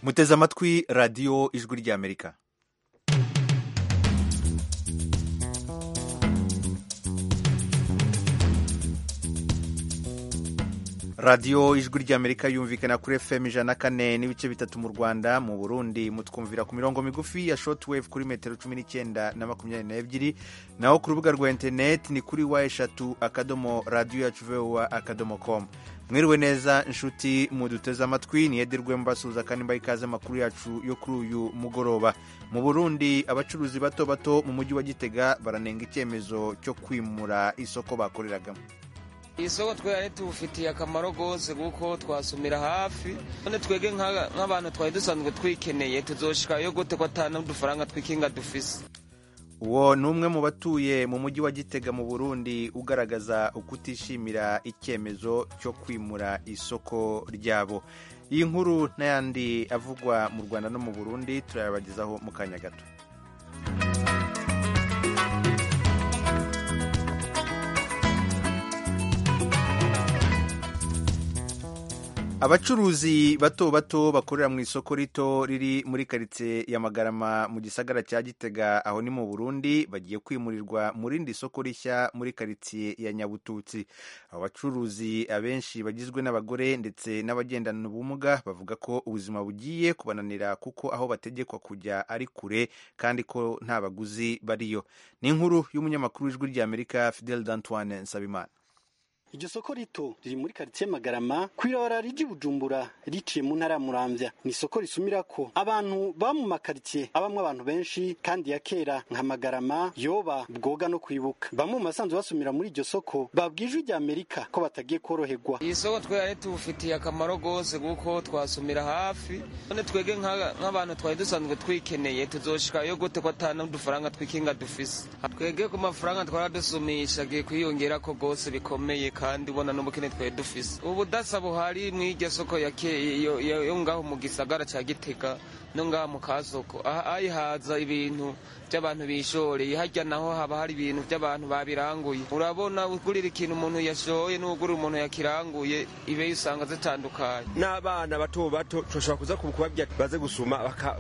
muteze amatwi radiyo ijwi ry'amerika radiyo ijwi ry'amerika yumvikana kuri fm ijana na kane n'ibice bitatu mu rwanda mu burundi mutwumvira ku mirongo migufi ya shortwave kuri metero cumi n'icyenda na makumyabiri n'ebyiri naho ku rubuga rwa interineti ni kuri wa eshatu akadomo radiyo yacu vowa akadomo komu mwiriwe neza inshuti muduteze amatwi niyedirwe mbasuhuza kandi mbaha ikaze amakuru yacu yo kuri uyu mugoroba mu burundi abacuruzi bato bato mu mujyi wa gitega baranenga icyemezo cyo kwimura isoko bakoreragamo isoko twari tubufitiye akamaro rwose kuko twasumira hafi none twege nk'abantu twari dusanzwe twikeneye tuzoshikayo gute ko atana n'udufaranga twikinga dufise uwo ni umwe mu batuye mu mujyi wa gitega mu burundi ugaragaza ukutishimira icyemezo cyo kwimura isoko ryabo iyi nkuru n'ayandi avugwa mu rwanda no mu burundi turayabagezaho mu kanya gato abacuruzi bato bato bakorera mu isoko rito riri muri karitsiye ya magarama mu gisagara cya gitega aho ni mu burundi bagiye kwimurirwa mu rindi soko rishya muri karitsiye ya nyabututsi abo bacuruzi abenshi bagizwe n'abagore ndetse n'abagendana ubumuga bavuga ko ubuzima bugiye kubananira kuko aho bategekwa kujya ari kure kandi ko nta baguzi bariyo ni inkuru y'umunyamakuru w'ijwi ry'amerika fidel d'antoine nsabimana iryo soko rito riri muri karitsiye magarama kw'ibarabara riji bujumbura riciye mu ntara ya muramvya ni isoko risumira ko abantu baba mu makaritsiye abamwo abantu benshi kandi ya kera nka magarama yoba bwoga no kwibuka bamwe mu basanzwe basumira muri iryo soko babwije ijwi amerika ko batagiye koroherwa iyi soko twari tubufitiye akamaro rwose kuko twasumira hafi none twege nk'abantu twari dusanzwe twikeneye tuzoshikayo gute ko atana n'udufaranga twikinga dufise twege ku mafaranga twaradusumisha agiye kwiyongera ko rwose bikomeye kandi ubona n'ubukene twari dufise ubu budasa buhari mu iryo soko yo ngaho mu gisagara cya gitega no ngaho mu kasoko ayihaza ibintu by'abantu bishoreye hajya naho haba hari ibintu by'abantu babiranguye urabona ugurira ikintu umuntu yashoye n'ugurira umuntu yakiranguye ibe usanga zitandukanye n'abana bato bato tushobora kuza kubabwira baze gusuma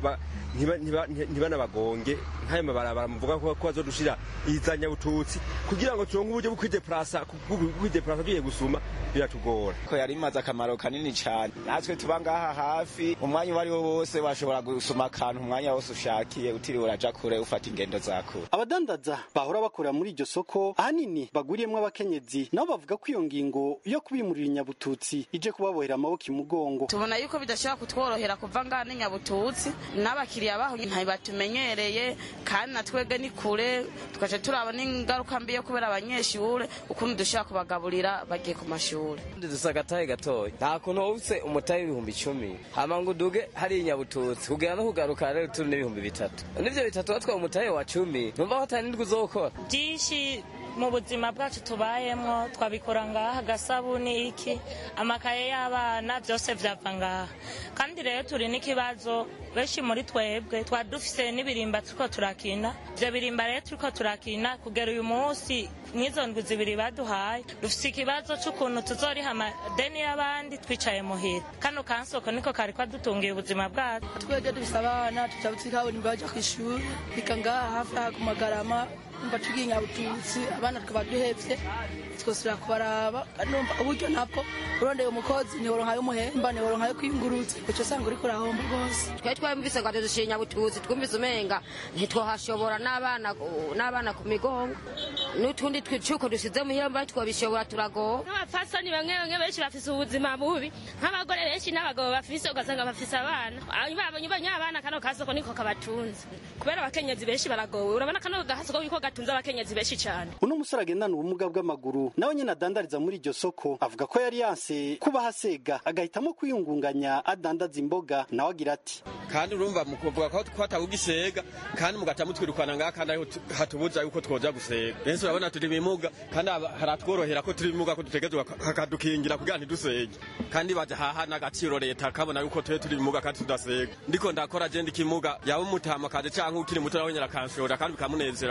ntibanabagonge nk'ayo mabarabara muvuga ko bazodushira iza nyabututsi kugira ngo turonke uburyo bwo kwideplasa tugiye gusuma biratugora ko yari imaze akamaro kanini cyane natwe tuba ngaha hafi umwanya uwo ari wo wose washobora gusuma akantu umwanya wose ushakiye utiriwe uraja kure ufata ingendo za kure abadandaza bahora bakorera muri iryo soko ahanini baguriyemwo abakenyezi nabo bavuga ko iyo ngingo yo kubimurira inyabututsi ije kubabohera amaboko imugongo tubona yuko bidashobora kutworohera kuva ngaha n'inyabututsi n'abakiriya baho ntibatumenyereye kandi na twebwe ni kure tugaca turaba n'ingaruka mbi yo kubera abanyeshure ukuntu dushobora kubagaburira bagiye ku mashuri dusa agatahe gatoya nta kuntu wubutse umutahe w'ibihumbi icumi hama ngo uduge hari inyabututsi kugira no kugaruka rero turi n'ibihumbi bitatu n'ivyo bitatu watwaye umutahe wa cumi numva ko atari nindwi uzokora byinshi mu buzima bwacu tubayemwo twabikora ngaha agasabuni iki amakaye y'abana byose vyava ngaha kandi rero turi n'ikibazo benshi muri twebwe twari dufise n'ibirimba turiko turakina ivyo birimba rero turiko turakina kugera uyu munsi mw'izo ndwi zibiri baduhaye dufise ikibazo c'ukuntu tuzoriha amadeni y'abandi twicaye muhira kano kansoko niko kari kwadutungiye ubuzima bwacu twebwe dufise abana tuja twikaburimbo baja kw'ishuri bika ngaha hafi aha ku magarama umva tugiye nyabututsi abana tukaba duhevye twosubira kubaraba numva uburyo nabwo urondeye umukozi ntiworonka y'umuhemba ntiworonka yo kwingurutsa uco usanga uriko urahomba rwose twari twumvise ngo adushira nyabututsi twumvise umenga ntitwohashobora n'abana n'abana ku migongo n'utundi twicuko dusize muhira mba twobishobora turagowe nk'abapfasoni bamwe bamwe benshi bafise ubuzima bubi nk'abagore benshi n'abagabo bafise ugasanga bafise abana babonye ubonye abana kano kasoko niko kabatunze kubera abakenyezi benshi baragowe urabona kano gasoko niko gatunze abakenyezi benshi cyane uno musore agendana ubumuga bw'amaguru nawe nyine adandariza muri iryo soko avuga ko yari yanse kuba hasega agahitamo kwiyungunganya adandaza imboga nawe agira ati kandi urumva mu kuvuga ko twatawugisega kandi mugata mutwirukana ngaha kandi ariho hatubuza yuko twoja gusega benshi urabona turi bimuga kandi haratworohera ko turi bimuga ko dutegezwa hakadukingira kugira ntidusege kandi baja haha n'agaciro leta kabona yuko twe turi bimuga kandi tudasega ndiko ndakora je ndi kimuga yaba umutama kaje canke ukiri muto nawe nyara kanshora kandi bikamunezera ko ndiko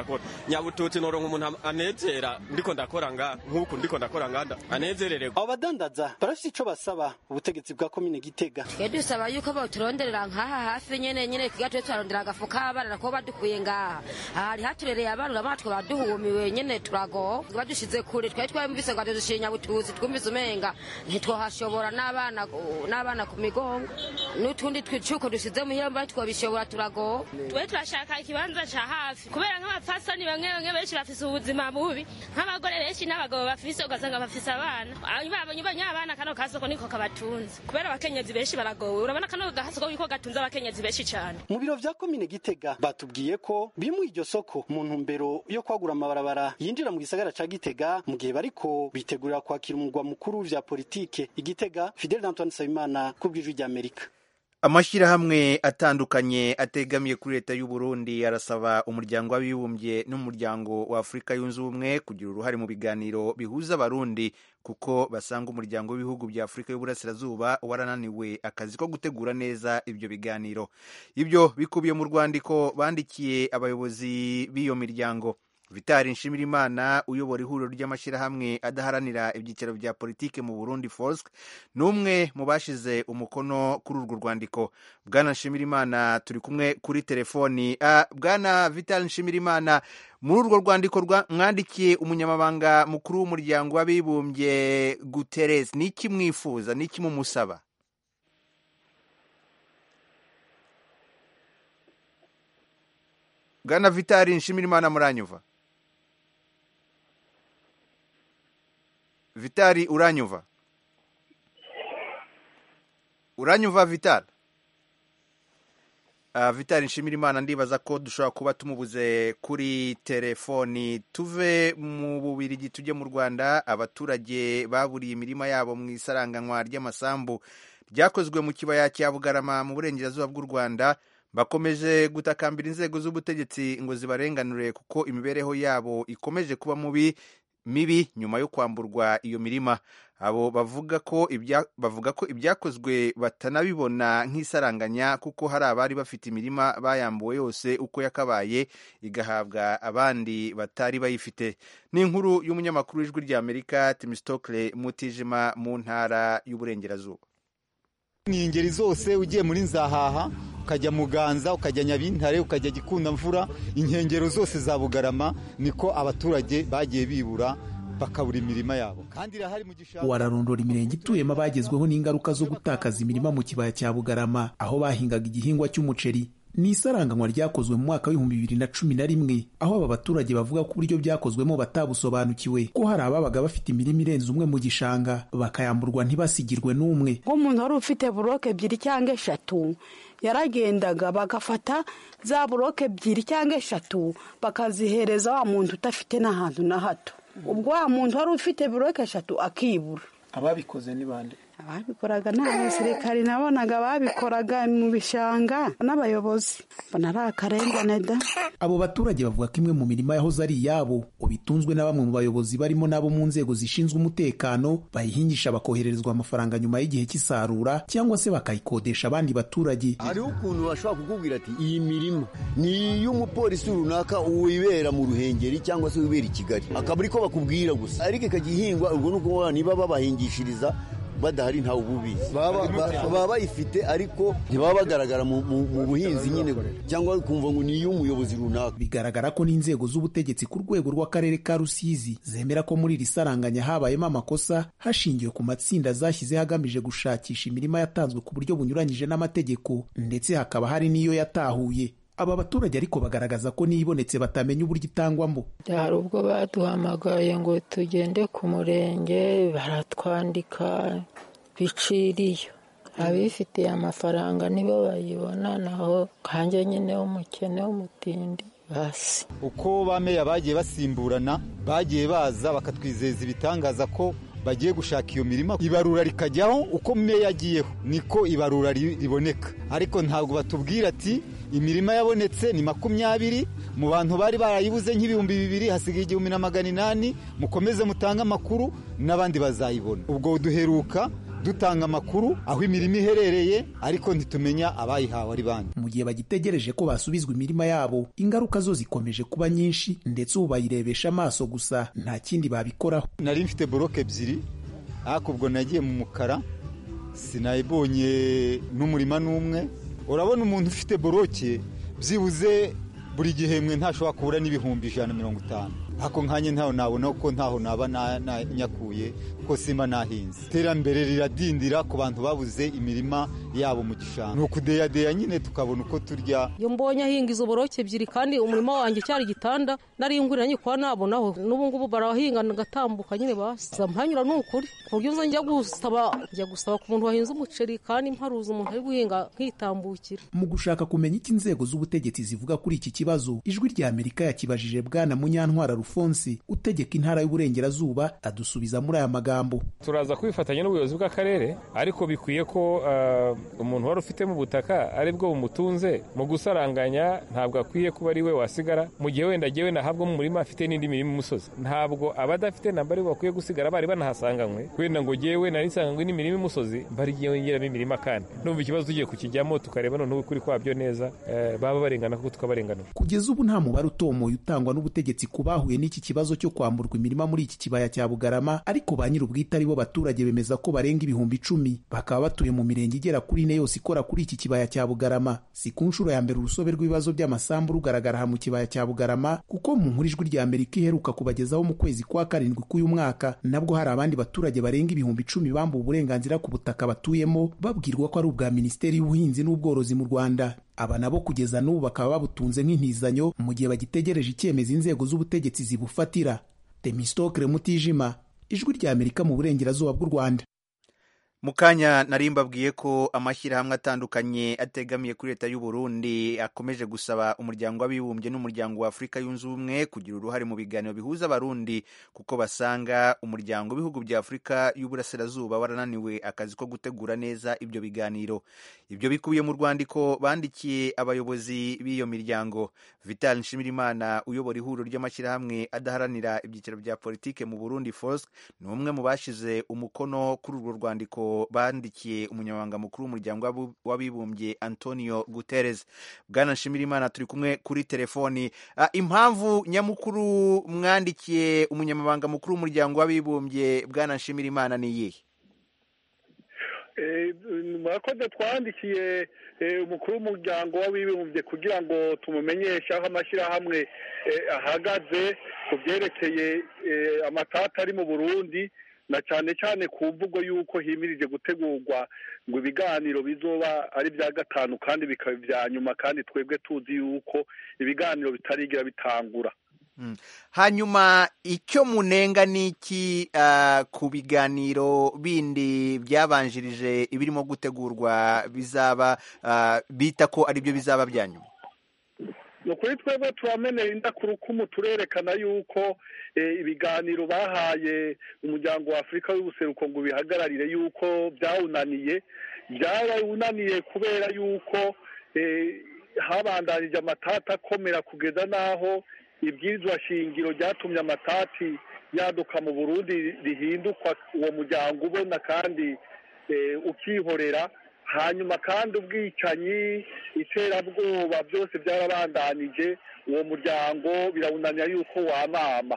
turakora nyabututsi noronka umuntu anezera ndiko ndakora nga nk'uku ndiko ndakora nganda anezerererwa abo badandaza barafite ico basaba ubutegetsi bwa komine gitega twe dusaba yuko boturonderera nk'aha hafi nyene nyene kiga twe turarondera agafu k'abana ko badukuye ngaha hari haturereye abana urabona twe baduhumiwe nyene turago badushize kure twari twumvise ngo adudushiye nyabutuzi twumvise umenga ntitwohashobora n'abana n'abana ku migongo n'utundi twicuko dusize muhira mba twabishobora turago twe turashaka ikibanza ca hafi kubera nk'abapfasoni bamwe bamwe benshi bafise ubuzima bubi nk'abagore benshi n'abagabo bafise ugasanga bafise abana babonye banya abana kano kasoko niko kabatunze kubera abakenyezi benshi baragowe urabona kano gasoko niko gatunze abakenyezi benshi cane mu biro vya komine gitega batubwiye ko bimuye iryo soko mu ntumbero yo kwagura amabarabara yinjira mu gisagara ca gitega mu gihe bariko bitegurira kwakira umurwa mukuru vya politike igitega fidel antoine nsabimana ku bw'ijwi ry'amerika amashyirahamwe atandukanye ategamiye kuri leta y'u Burundi arasaba umuryango w'abibumbye n'umuryango wa Afurika yunze ubumwe kugira uruhare mu biganiro bihuza abarundi kuko basanga umuryango w'ibihugu bya Afurika y'Uburasirazuba warananiwe akazi ko gutegura neza ibyo biganiro ibyo bikubiye mu rwandiko bandikiye abayobozi b'iyo miryango vitali nshimirimana uyobora ihuriro ry'amashyirahamwe adaharanira ibyicaro bya politike mu burundi forsk ni umwe mu bashize umukono kuri urwo rwandiko bwana nshimirimana turi kumwe kuri telefoni uh, bwana vitali nshimirimana muri urwo rwandiko mwandikiye umunyamabanga mukuru w'umuryango w'abibumbye guterres ni iki mwifuza ni iki mumusaba bwana vitali nshimirimana muranyuva vitali uranyuva uranyuva vitali uh, vitali nshimira imana ndibaza ko dushobora kuba tumubuze kuri telefoni tuve mu bubirigi tujye mu rwanda abaturage baburiye imirima yabo mu isaranganywa ry'amasambu ryakozwe mu kibaya cya bugarama mu burengerazuba bw'u rwanda bakomeje gutakambira inzego z'ubutegetsi ngo zibarenganure kuko imibereho yabo ikomeje kuba mubi mibi nyuma yo kwamburwa iyo mirima abo bavuga ko ibya bavuga ko ibyakozwe batanabibona nk'isaranganya kuko hari abari bafite imirima bayambuwe yose uko yakabaye igahabwa abandi batari bayifite ni inkuru y'umunyamakuru w'ijwi ry'amerika timistokle mutijima mu ntara y'uburengerazuba ni ingeri zose ugiye muri nzahaha ukajya muganza ukajya nyabintare ukajya gikundamvura inkengero zose za bugarama niko abaturage bagiye bibura bakabura imirima yabo kandi irahari mu gishanga wararondora imirenge ituyemo abagezweho n'ingaruka zo gutakaza imirima mu kibaya cya bugarama aho bahingaga igihingwa cy'umuceri ni isaranganywa ryakozwe mu mwaka w'ibihumbi bibiri na cumi na rimwe aho aba baturage bavuga ko uburyo byakozwemo batabusobanukiwe ko hari ababaga bafite imirima irenze umwe mu gishanga bakayamburwa ntibasigirwe n'umwe nk'umuntu wari ufite buroke ebyiri cyangwa eshatu yaragendaga bagafata za buroke ebyiri cyangwa eshatu bakazihereza wa muntu udafite n'ahantu na hato ubwo wa muntu wari ufite buroke eshatu akibura ababikoze ni bande ababikoraga ni abasirikari nabonaga babikoraga mu bishanga n'abayobozi mbona ari akarengane da abo baturage bavuga ko imwe mu mirima yahoze ari iyabo ubitunzwe na bamwe mu bayobozi barimo n'abo mu nzego zishinzwe umutekano bayihingisha bakohererezwa amafaranga nyuma y'igihe cy'isarura cyangwa se bakayikodesha abandi baturage hariho ukuntu bashobora kukubwira ati iyi mirima ni iy'umupolisi runaka wibera mu ruhengeri cyangwa se wibera i kigali akaba ariko bakubwira gusa ariko ikajya ihingwa ubwo ni ukuvuga niba babahingishiriza badahari ntawe ububizi baba bayifite ariko ntibaba bagaragara mu buhinzi nyine cyangwa kumva ngo ni iy'umuyobozi runaka bigaragara ko n'inzego z'ubutegetsi ku rwego rw'akarere ka rusizi zemera ko muri iri saranganya habayemo amakosa hashingiwe ku matsinda zashyizeho agamije gushakisha imirima yatanzwe ku buryo bunyuranyije n'amategeko ndetse hakaba hari n'iyo yatahuye aba baturage ariko bagaragaza ko niyo ibonetse batamenya uburyo itangwamo hari ubwo baduhamagaye ngo tugende ku murenge baratwandika biciriye abifitiye amafaranga nibo bayibona naho kanjye nyine w'umukene w'umutindi basi uko ba meya bagiye basimburana bagiye baza bakatwizeza ibitangaza ko bagiye gushaka iyo mirima ibarura rikajyaho uko meya agiyeho niko ibarura riboneka ariko ntabwo batubwira ati imirima yabonetse ni makumyabiri mu bantu bari barayibuze nk'ibihumbi bibiri hasigaye igihumbi na magana inani mukomeze mutange amakuru n'abandi bazayibona ubwo duheruka dutanga amakuru aho imirimo iherereye ariko ntitumenya abayihawe ari bande mu gihe bagitegereje ko basubizwa imirima yabo ingaruka zo zikomeje kuba nyinshi ndetse ubu bayirebesha amaso gusa nta kindi babikoraho nari mfite boroke ebyiri ariko ubwo nagiye mu mukara sinayibonye n'umurima n'umwe urabona umuntu ufite boroke byibuze buri gihembwe ntashobora kubura n'ibihumbi ijana na mirongo itanu ariko nkanye ntaho nabona ko ntaho naba nyakuye kuko simba nahinze iterambere riradindira ku bantu babuze imirima yabo mu gishanga ni ukudeyadeya nyine tukabona uko turya iyo mbonye ahinga izo boroke ebyiri kandi umurima wanjye cyari igitanda nari ngurira nyikuba nabonaho n'ubu ngubu barahinga ngatambuka nyine basa mpanyura ni ukuri ku buryo nza njya gusaba njya gusaba ku muntu wahinze umuceri kandi mparuza umuntu ari guhinga nkitambukira mu gushaka kumenya icyo inzego z'ubutegetsi zivuga kuri iki kibazo ijwi rya amerika yakibajije bwana munyantwara rufonsi utegeka intara y'uburengerazuba adusubiza muri aya magambo turaza kwifatanya n'ubuyobozi bw'akarere ariko bikwiye ko uh, umuntu wari ufitemo ubutaka ari bwo bumutunze mu gusaranganya ntabwo akwiye kuba ari we wasigara mu gihe wenda agiye nahabwa mu murima afite n'indi mirima imusozi ntabwo abadafite namba ari bakwiye gusigara bari banahasanganywe wenda ngo jyewe nari nsanganywe n'imirima imusozi bariyongeramo imirima kandi numva ikibazo tugiye kukijyamo tukareba noneho ukuri kwabyo neza uh, baba barengana kuko tukabarenganura kugeza ubu nta mubare utomoye utangwa n'ubutegetsi ku bahuye n'iki kibazo cyo kwamburwa imirima muri iki kibaya cya bugarama ariko ba nyir'ubwite ari bo baturage bemeza ko barenga ibihumbi icumi bakaba batuye mu mirenge igera kuri ine yose ikora kuri iki kibaya cya bugarama si ku nshuro ya mbere urusobe rw'ibibazo by'amasambu rugaragara aha mu kibaya cya bugarama kuko mu nkuru ijwi rya amerika iheruka kubagezaho mu kwezi kwa karindwi k'uyu mwaka nabwo hari abandi baturage barenga ibihumbi icumi bambuwe uburenganzira ku butaka batuyemo babwirwa ko ari ubwa minisiteri y'ubuhinzi n'ubworozi mu rwanda aba nabo kugeza n'ubu bakaba babutunze nk'intizanyo mu gihe bagitegereje icyemezo inzego z'ubutegetsi zibufatira temistokre mutijima ijwi rya amerika mu burengerazuba bw'u rwanda mu kanya nari mbabwiye ko amashyirahamwe atandukanye ategamiye kuri leta y'u Burundi akomeje gusaba umuryango w'abibumbye n'umuryango wa afurika yunze ubumwe kugira uruhare mu biganiro bihuza abarundi kuko basanga umuryango w'ibihugu bya afurika y'uburasirazuba warananiwe akazi ko gutegura neza ibyo biganiro ibyo bikubiye mu rwandiko bandikiye abayobozi b'iyo miryango vital nshimirimana uyobora ihuriro ry'amashyirahamwe adaharanira ibyiciro bya politike mu burundi fosc ni umwe mu bashize umukono kuri urwo rwandiko bandikiye umunyamabanga mukuru w'umuryango w'abibumbye antonio guterres bwana nshimirimana turi kumwe kuri telefoni uh, impamvu nyamukuru mwandikiye umunyamabanga mukuru w'umuryango w'abibumbye bwana nshimirimana ni iyihe murakoze twandikiye umukuru w'umuryango w'abibumbye kugira ngo tumumenyeshe aho amashyirahamwe ahagaze ku byerekeye amatata ari mu burundi na cyane cyane ku mvugo y'uko himirije gutegurwa ngo ibiganiro bizoba ari bya gatanu kandi bikaba ibya nyuma kandi twebwe tuzi yuko ibiganiro bitarigira bitangura hanyuma icyo munenga ni iki ku biganiro bindi byabanjirije ibirimo gutegurwa bizaba bita ko ari byo bizaba bya nyuma ni ukuri twebwe turamenera indakurukumu turerekana yuko ibiganiro bahaye umuryango wa afurika y'ubuseruko ngo bihagararire yuko byawunaniye byawunaniye kubera yuko habandanije amatati akomera kugeza n'aho ibwirizwa shingiro ryatumye amatati yaduka mu burundi rihindukwa uwo muryango ubona kandi ukihorera hanyuma kandi ubwicanyi iterabwoba byose byarabandanije uwo muryango birawunanira yuko wamama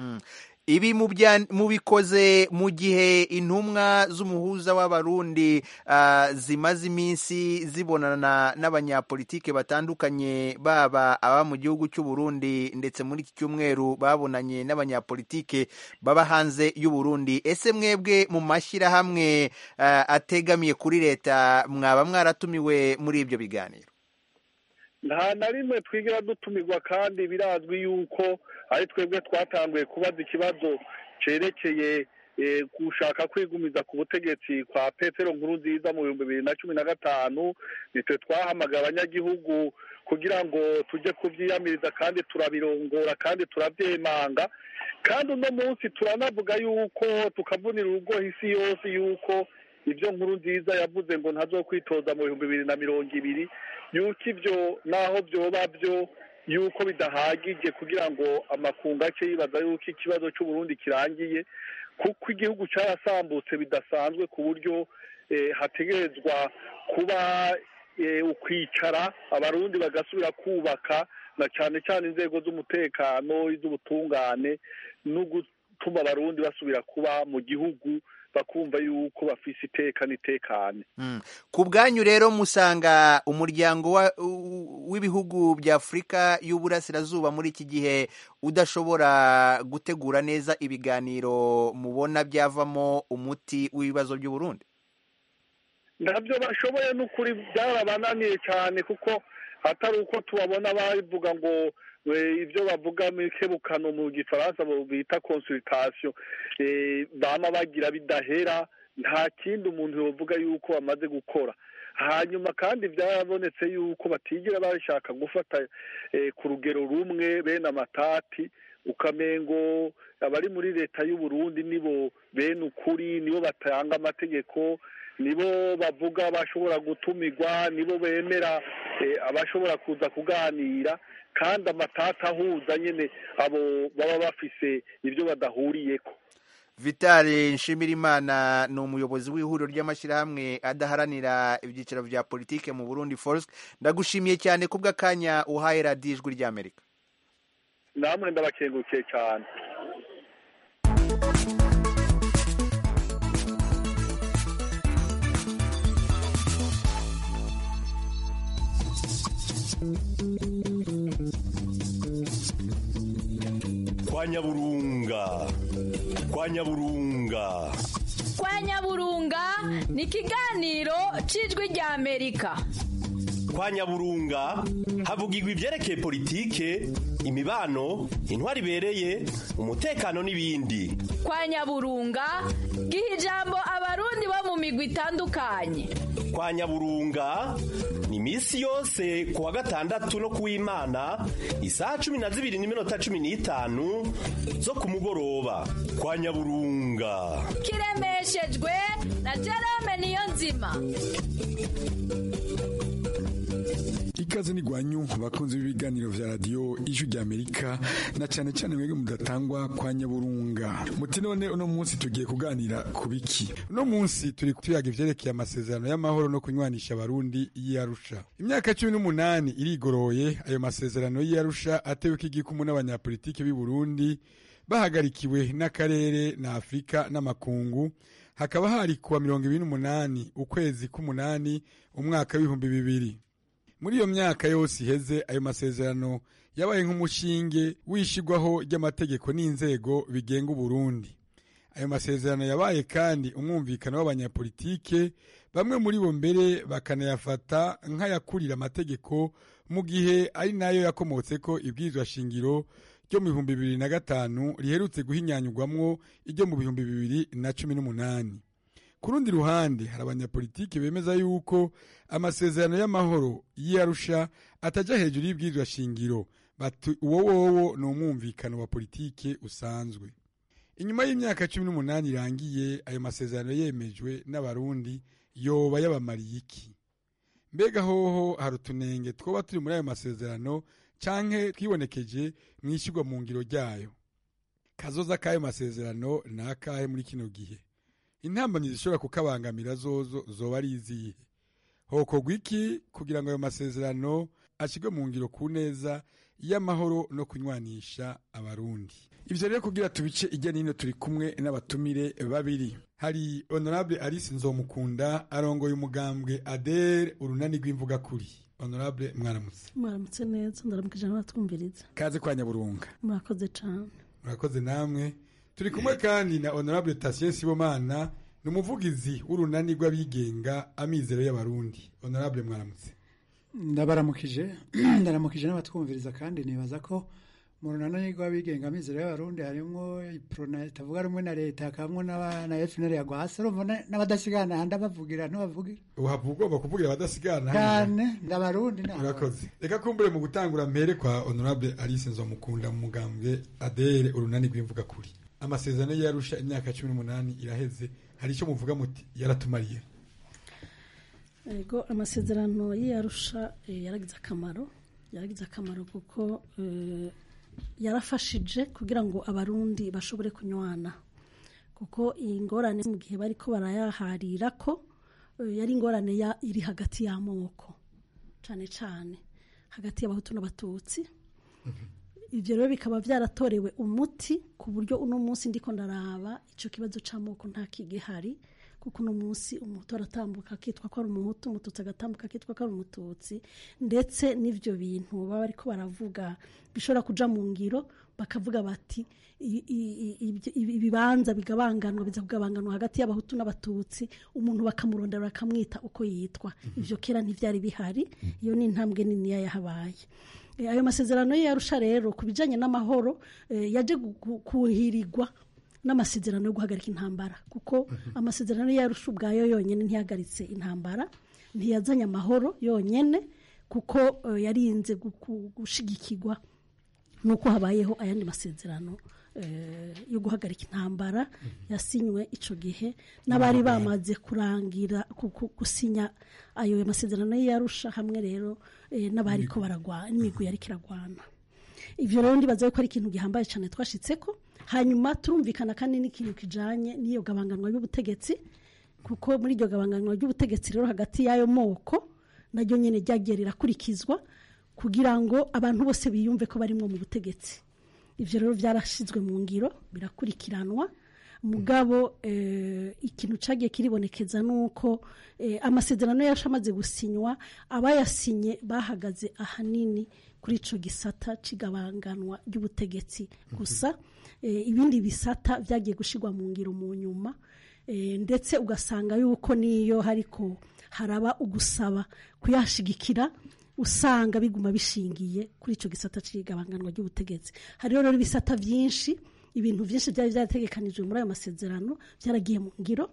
ibi mubikoze mu gihe intumwa z'umuhuza w'abarundi zimaze iminsi zibonana n'abanyapolitike batandukanye baba aba mu gihugu cy'u Burundi ndetse muri iki cyumweru babonanye n'abanyapolitike baba hanze y'u Burundi ese mwebwe mu mashyirahamwe ategamiye kuri leta mwaba mwaratumiwe muri ibyo biganiro nta na rimwe twigira dutumirwa kandi birazwi yuko ari twebwe twatanguye kubaza ikibazo cyerekeye gushaka kwigumiza ku butegetsi kwa petero nkuru nziza mu bihumbi bibiri na cumi na gatanu nitwe twahamagaye abanyagihugu kugira ngo tujye kubyiyamiriza kandi turabirongora kandi turabyemanga kandi uno munsi turanavuga yuko tukavunira urugo isi yose yuko ibyo nkuru nziza yavuze ngo ntazokwitoza mu bihumbi bibiri na mirongo ibiri yuko ibyo naho byoba byo yuko bidahagije kugira ngo amakungu ace yibaza yuko ikibazo cy'uburundi kirangiye kuko igihugu cyarasambutse bidasanzwe ku buryo hategerezwa kuba eh, ukwicara abarundi bagasubira kubaka na cyane cyane inzego z'umutekano iz'ubutungane no gutuma abarundi basubira kuba mu gihugu bakumva yuko bafise iteka n'itekane Mm. ku bwanyu rero musanga umuryango wa- u- w'ibihugu bya afurika y'uburasirazuba muri iki gihe udashobora gutegura neza ibiganiro mubona byavamo umuti w'ibibazo by'uburundi ntabyo bashoboye n'ukuri byarabananiye cyane kuko atari uko tubabona bavuga ngo eh, ibyo bavuga mu ikebukano mu gifaransa bo bita consultation eh, bama bagira bidahera nta kindi umuntu yovuga yuko bamaze gukora hanyuma kandi byarabonetse yuko batigera bashaka gufata eh, ku rugero rumwe bene amatati ukamengo abari muri leta y'u Burundi nibo bene ukuri nibo batanga amategeko nibo bavuga bashobora gutumirwa nibo bemera eh, abashobora kuza kuganira kandi amatata ahuza nyine abo baba bafise ibyo badahuriyeko vitali nshimirimana ni umuyobozi w'ihuriro ry'amashyirahamwe adaharanira ibyiciro bya politike mu burundi force ndagushimiye cyane kubw'akanya uhaye radiyo ijwi ry'amerika namwe ndabakengukiye cyane kwa nyaburunga kwa nyaburunga kwa nyaburunga ni ikiganiro cy'ijwi rya amerika kwa nyaburunga havugirwa ibyerekeye politike imibano intwari ibereye umutekano n'ibindi kwa nyaburunga giha ijambo abarundi bo mu migwi itandukanye kwa nyaburunga ni iminsi yose ku wa gatandatu no ku w'imana isaha cumi na zibiri n'iminota cumi n'itanu zo ku mugoroba kwa nyaburunga kiremeshejwe na jerome niyo nzima ikaze ni gwanyu bakunze b'ibiganiro vya radio ijwi rya Amerika na cyane cyane mwebwe mudatangwa kwa nyaburunga muti none uno munsi tugiye kuganira ku biki uno munsi turi tuyaga ivyerekeye amasezerano y'amahoro no kunywanisha abarundi y'Arusha imyaka cumi n'umunani irigoroye ayo masezerano y'Arusha ateweko igikumu n'abanyapolitike b'i Burundi bahagarikiwe n'akarere na Afurika n'amakungu hakaba hari kuwa mirongo ibiri n'umunani ukwezi k'umunani umwaka w'ibihumbi bibiri muri iyo myaka yose iheze ayo masezerano yabaye nk'umushinge wishigwaho ry'amategeko n'inzego bigenga uburundi ayo masezerano yabaye kandi umwumvikano w'abanyapolitike bamwe muri bo mbere bakanayafata nk'ayakurira amategeko mu gihe ari nayo yakomotseko ibwirizwa shingiro ryo mu bihumbi bibiri na gatanu riherutse guhinyanyurwamwo iryo mu bihumbi bibiri na cumi n'umunani ku rundi ruhande hari abanyapolitiki bemeza yuko amasezerano y'amahoro y'Arusha atajya hejuru y'ibwirizwa shingiro bati uwo wowo ni umwumvikano wa politike usanzwe inyuma y'imyaka cumi n'umunani irangiye ayo masezerano yemejwe n'abarundi yoba yabamariye iki mbega hoho hari utunenge twoba turi muri ayo masezerano canke twibonekeje mu ishyirwa mu ngiro ryayo kazoza k'ayo masezerano ni akahe muri kino gihe intambamyi zishobora kukabangamira zozo zoba ari izihe hokorwa iki kugira ngo ayo masezerano ashyirwe mu ngiro ku neza y'amahoro no kunywanisha abarundi ibyo rero kugira tubice ijya n'ino turi kumwe n'abatumire babiri hari honorable alice nzomukunda arongoye umugambwe adere urunani rw'imvuga kuri honorable mwaramutse mwaramutse neza ndaramukije n'abatwumviriza kaze kwa nyaburunga murakoze cyane murakoze namwe turi kumwe kandi na honorable Tatien Sibomana ni umuvugizi w'urunani rw'abigenga amizero y'abarundi honorable mwaramutse ndabaramukije ndaramukije n'abatwumviriza kandi nibaza ko mu runani rw'abigenga amizero y'abarundi harimo iprona itavuga rumwe na leta hakabamo na FNL ya gwasa urumva n'abadasigana handi abavugira ntibavugira uhavuga ugomba kuvugira abadasigana cyane ndabarundi urakoze reka kumbure mu gutangura mpere kwa honorable Alice Nzomukunda mu mugambwe adere urunani rw'imvuga kuri amasezerano yarusha imyaka cumi n'umunani iraheze hari icyo muvuga muti yaratumariye yego amasezerano y'iyarusha yaragize akamaro yaragize akamaro kuko yarafashije kugira ngo abarundi bashobore kunywana kuko iyi ngorane mu gihe bari ko barayaharira ko yari ingorane iri hagati y'amoko cyane cyane hagati y'abahutu n'abatutsi ibyo rero bikaba byaratorewe umuti ku buryo uno munsi ndiko ndaraba icyo kibazo cy'amoko nta kigihari kuko uno munsi umuhutu aratambuka akitwa ko ari umuhutu umututsi agatambuka akitwa ko ari umututsi ndetse n'ibyo bintu baba ariko baravuga bishobora kuja mu ngiro bakavuga bati i- i- i- ibyo- ibi- ibibanza bigabanganwa biza kugabanganwa hagati y'abahutu n'abatutsi umuntu bakamurondera bakamwita uko yitwa ibyo kera ntibyari bihari iyo ni intambwe niniya yahabaye Eh, ayo masezerano ye yarusha rero ku bijyanye n'amahoro eh, yaje gu- gu- kuhirirwa n'amasezerano yo guhagarika intambara kuko amasezerano ye yarusha ubwayo yonyine ntiyahagaritse intambara ntiyazanye amahoro yonyine kuko eh, yarinze gu- gu- gushigikirwa nuko habayeho ayandi masezerano eh, yo guhagarika intambara yasinywe icyo gihe n'abari bamaze kurangira ku- ku- gusinya ayo masezerano ye yarusha hamwe rero eh, n'abari ko baragwana n'imigwi yari kiragwana ibyo rero ndibaza ko ari ikintu gihambaye cyane twashitse ko hanyuma turumvikana kandi n'ikintu kijanye n'iyo gabanganwa y'ubutegetsi kuko muri iryo gabanganwa ry'ubutegetsi rero hagati y'ayo moko naryo nyine ryagiye rirakurikizwa kugira ngo abantu bose biyumve ko barimwo mu butegetsi ibyo rero byarashyizwe mu ngiro birakurikiranwa mugabo eh, ikintu cyagiye kiribonekeza ni uko eh, amasezerano yacu amaze gusinywa abayasinye bahagaze ahanini kuri icyo gisata cy'igabanganwa ry'ubutegetsi gusa eh, ibindi bisata byagiye gushyirwa mu ngiro mu nyuma eh, ndetse ugasanga yuko niyo hariko haraba ugusaba kuyashigikira usanga biguma bishingiye kuri icyo gisata cy'igabanganwa ry'ubutegetsi hariho rero ibisata byinshi ibintu byinshi byari byarategekanijwe muri ayo masezerano byaragiye mu ngiro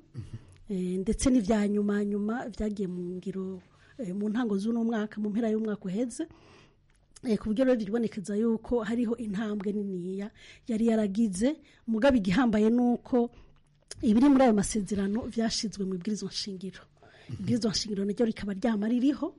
Eh, ndetse n'ibya nyuma nyuma byagiye mu ngiro eh, mu ntango z'uno mwaka mu mpera y'umwaka uheze Eh, ku buryo rero biribonekeza yuko hariho intambwe niniya yari yaragize mugabo igihambaye ni uko ibiri muri ayo masezerano byashyizwe mu ibwirizwa nshingiro ibwirizwa nshingiro naryo rikaba ryama ririho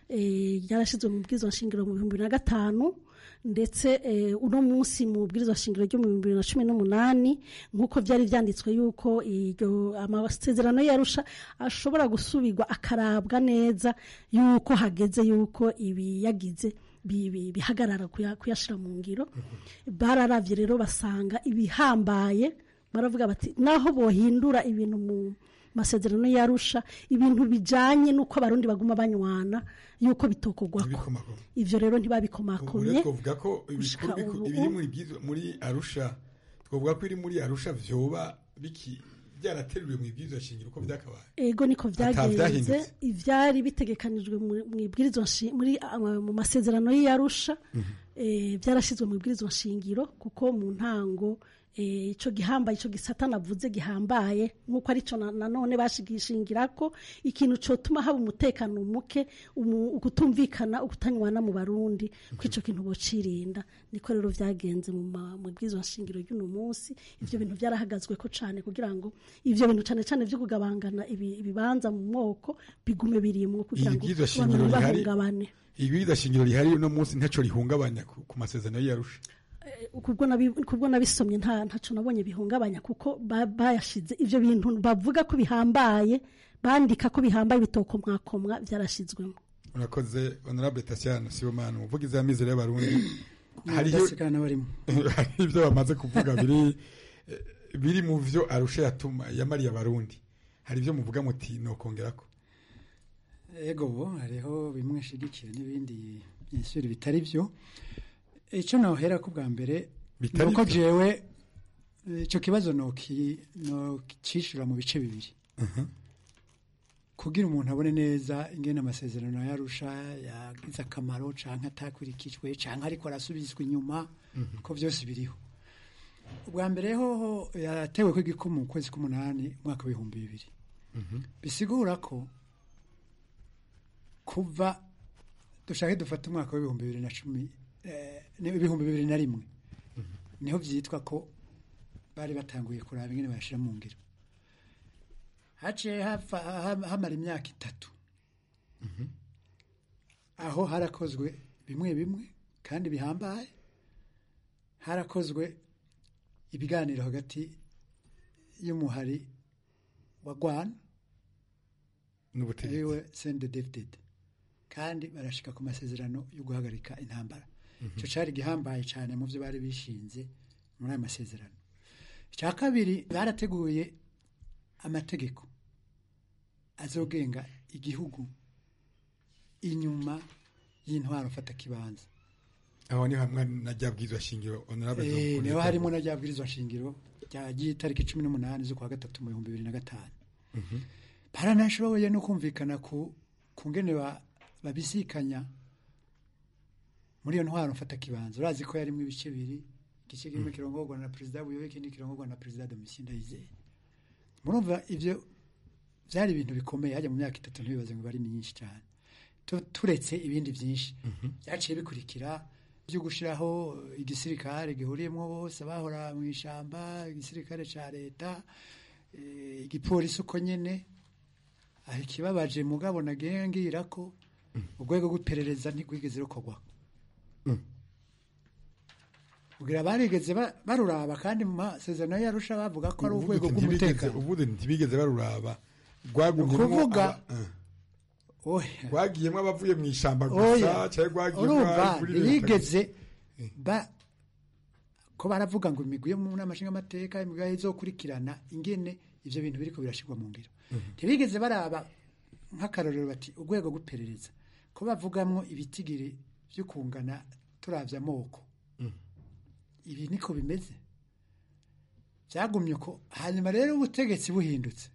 eh, ryarashyizwe mu bwirizwa nshingiro mu bihumbi bibiri na gatanu ndetse eh, uno munsi mu bwirizwa nshingiro ryo mu bihumbi bibiri na cumi n'umunani nk'uko byari byanditswe yuko iryo amasezerano yarusha ashobora gusubirwa akarabwa neza yuko hageze yuko ibi yagize bi- bi- bihagarara kuya- kuyashyira mu ngiro bararavye rero basanga ibihambaye baravuga bati naho bohindura ibintu mu masezerano yarusha ibintu bijanye n'uko abarundi baguma banywana yuko bitokogwako ivyo rero ubu ntibabikomakomye rero twavuga ko gushika ibikuru biku- ubu. ibiri muri byizo- muri arusha twavuga ko iri muri arusha vyoba biki byarateruwe mu ibyizo shingiro uko byakabaye ego niko Ata byagenze vyahindutse. ivyari bitegekanijwe mu- mu ibwirizwa nshi- muri ah, mu masezerano y'iyarusha eh, byarashyizwe mu ibwirizwa nshingiro kuko mu ntango eh, ico gihambaye ico gisata navuze gihambaye nk'uko arico na- nanone bashigishingira ko ikintu cotuma haba umutekano muke umu- ukutumvikana ukutanywana mu barundi ko ico kintu bocirinda niko rero vyagenze mu ma- mu bwirizwa nshingiro ry'uno munsi ivyo bintu byarahagazwe ko cane kugira ngo ivyo bintu cane cane vyo kugabangana ibi- ibibanza mu moko bigume birimwo kugira ngo ibyizo abantu shingiro rihari ntibahungabane ibyizo shingiro rihari uno munsi ntaco rihungabanya ku ku masezerano y'arusha kubwo nabi- kubwo nabisomye nta ntaco nabonye bihungabanya kuko ba- bayashize ivyo bintu bavuga ko bihambaye bandika ko bihambaye bitokomwakomwa byarashizwemo urakoze honorable tasiana sibomana umuvugizi w'amizero y'abarundi hariho Mudasigana barimo. hari ibyo bamaze kuvuga biri eh, biri mu vyo arusha yatuma yamariye abarundi hari ibyo muvuga muti nokongerako ego bo hariho bimwe nshigikiye n'ibindi byinshi bitari byo icyo nohera ko bwa mbere Bitari ni uko byo? jewe eh, ico kibazo noki nokicishura mu bice bibiri kugira umuntu abone neza ingene amasezerano yarusha yagize akamaro canke atakurikijwe canke ariko arasubizwa inyuma ko byose biriho ubwa mbere hoho yatewe ko igikumu mu kwezi k'umunani umwaka w'ibihumbi bibiri bisigura ko kuva dushake dufate umwaka w'ibihumbi bibiri na cumi eh, ni ibihumbi bibiri na rimwe niho byitwa ko bari batanguye kuraba ingene bayashira mu ngiro haciye hapfa- ha- hamara imyaka itatu aho harakozwe bimwe bimwe kandi bihambaye harakozwe ibiganiro hagati y'umuhari wa gwana n'ubutegetsi ariwe sende david kandi barashika ku masezerano yo guhagarika intambara icyo cyari gihambaye cyane mu byo bari bishinze muri ayo masezerano icya kabiri barateguye amategeko azogenga igihugu inyuma y'intwaro mfata kibanza aho ni hamwe na rya bwirizwa shingiro honorable Eh, Dr. niho harimo na rya bwirizwa shingiro ryagiye itariki cumi n'umunani z'ukwa gatatu mu bihumbi bibiri na gatanu Mhm. baranashoboye no kumvikana ku ku ngene ba- babisikanya muri iyo ntwaro mfata kibanza urazi ko yarimo ibice bibiri igice kimwe kirongorwa na perezida buyobe ikindi kirongorwa na perezida domitien ndayizeye murumva ibyo byari ibintu bikomeye hajya mu myaka itatu ntibibaze ngo bari myinshi cyane Tu- turetse ibindi byinshi byaciye bikurikira byo gushyiraho igisirikare gihuriyemo bose bahora mu ishyamba igisirikare cya leta eh, igipolisi uko nyine aho ikibabaje mugabo nagiye ngira ko urwego rw'iperereza ntirwigeze rukorwaho kugira barigeze ba- baruraba kandi mu masezerano yarusha bavuga ko ari Uvuga urwego uti ntibigeze- rw'umutekano uvuze nti ntibigeze baruraba rwagumyemo Ukuvuga, aba- eh. oya rwagiyemo abavuye mu ishyamba oya gusa cyangwa rwagiyemo urumva abari kuri leta ntibigeze ba ko baravuga ngo imigwi yo mu nama nshingamateka imigwi izokurikirana ingene ivyo bintu biriko birashirwa mu ngiro ntibigeze baraba nk'akarorero bati urwego rw'iperereza ko bavugamwo ibitigiri vyo kungana turavye amoko ibi niko bimeze byagumye ko hanyuma rero ubutegetsi buhindutse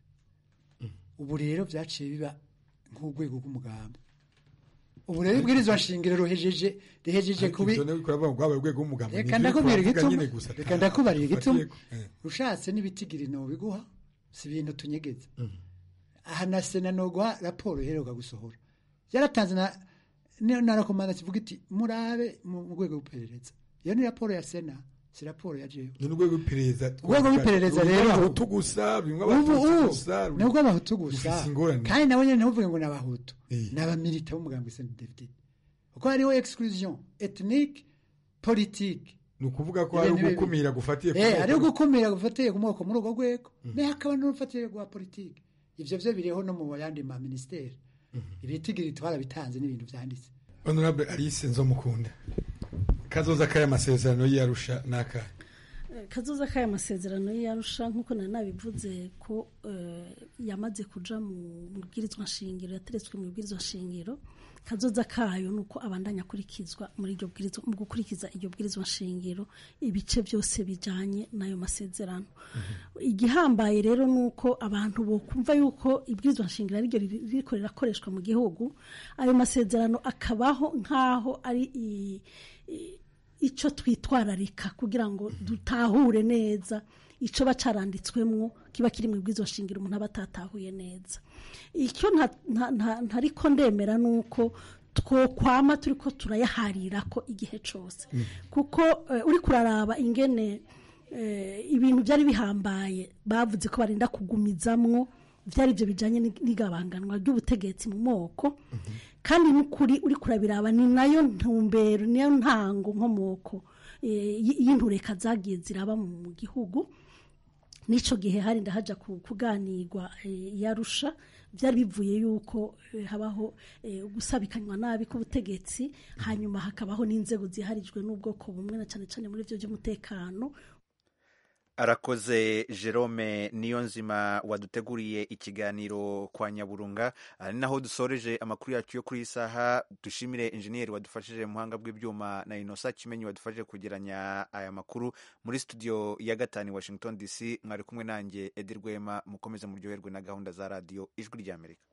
ubu rero byaciye biba nk'urwego rw'umugamba ubu rero ibwirizwa shingiro ruhejeje rihejeje Ariko kubi ivyo niyo bikora bavuga ngo urwego rw'umugambi reka Ni ibyo ndakubwira twavuga igituma nyine gusa reka ndakubarira igituma Fatiye- eh. ushatse n'ibitigiri biguha si ibintu tunyegeza aha na sena noguha raporo iheruka gusohora yaratanze na niyo na rakomanda kivuga iti murabe mu mu rwego rw'iperereza iyo ni raporo ya sena si raporo ya jewe ni urwego rw'iperereza urwego rw'iperereza Rurimo rero abahutu gusa bimwe ubu abatutsi ubu gusa ni ubw'abahutu gusa rufise ingorane kandi nabo nyine ntuvuge ngo ni abahutu ni abamilita b'umugambi sendefite kuko hariho exclusion ethnique politique ni ukuvuga ko hari ugukumira gufatiye ku eh moko. hariho gukumira gufatiye ku moko muri urwo rwego naye hakaba n'urufatiye rwa politike ivyo vyo biriho no mu yandi ma ministeri ibitigiri twarabitanze n'ibintu vyanditse honorable alice nzomukunda kazoza k'aya masezerano y'iyarusha n'akahe kazoza k'aya masezerano y'arusha nk'uko nari nabivuze ko eh, yamaze kuja mu bwirizwa nshingiro yateretswe mu bwirizwa nshingiro kazoza kayo ni uko abandanya akurikizwa muri iryo bwirizwa mu gukurikiza iryo bwirizwa nshingiro ibice byose bijanye n'ayo masezerano igihambaye rero ni uko abantu bokumva yuko ibwirizwa nshingiro ariryo riri- ririko rirakoreshwa mu gihugu ayo masezerano akabaho nk'aho ari i- i- icyo twitwararika kugira ngo dutahure neza icyo bacaranditswemwo kiba kiri mu bwizo shingiro umuntu aba atatahuye neza icyo nta- nta- nta- ntariko ndemera ni uko twokwama turi ko turayaharira ko igihe cyose kuko eh, uri kuraraba ingene eh, ibintu byari bihambaye bavuze ko barinda kugumizamwo byari ibyo bijyanye n'igabanganwa ry'ubutegetsi mu moko kandi n'ukuri uri kurabiraba ni nayo ntumbero niyo ntango nkomoko eh, y- y'intureka zagiye ziraba mu gihugu n'icyo gihe hari ndahaja ku- kuganirwa eh, yarusha byari bivuye yuko eh, habaho eh, gusabikanywa nabi k'ubutegetsi hanyuma hakabaho n'inzego ziharijwe n'ubwoko bumwe na cyane cyane muri byo by'umutekano arakoze jerome niyonzima waduteguriye ikiganiro kwa nyaburunga ari naho dusoreje amakuru yacu yo kuri iyi saha dushimire injeniyeri wadufashije mu buhanga bw'ibyuma na inosa kimenyi wadufashije kugeranya aya makuru muri studio ya gatanu i washington dc mwari kumwe nanjye edi rwema mukomeze muryoherwe na gahunda za radiyo ijwi ry'amerika